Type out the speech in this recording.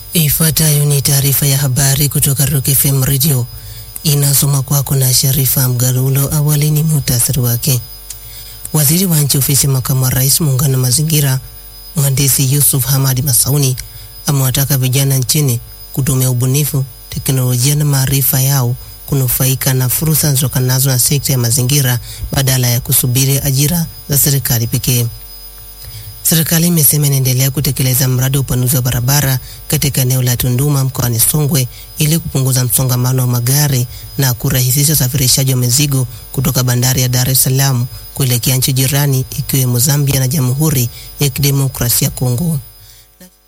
Ifuatayo ni taarifa ya habari kutoka Rock FM Radio, inasoma kwako na Sharifa Mgarulo. Awali ni muhtasari wake. Waziri wa Nchi Ofisi ya Makamu wa Rais, Muungano wa Mazingira, Mhandisi Yusuf Hamadi Masauni amewataka vijana nchini kutumia ubunifu, teknolojia na maarifa yao kunufaika na fursa zitokanazo na sekta ya mazingira badala ya kusubiri ajira za serikali pekee. Serikali imesema inaendelea kutekeleza mradi wa upanuzi wa barabara katika eneo la Tunduma mkoani Songwe ili kupunguza msongamano wa magari na kurahisisha usafirishaji wa mizigo kutoka bandari ya Dar es Salaam kuelekea nchi jirani ikiwemo Zambia na Jamhuri ya Kidemokrasia ya Kongo.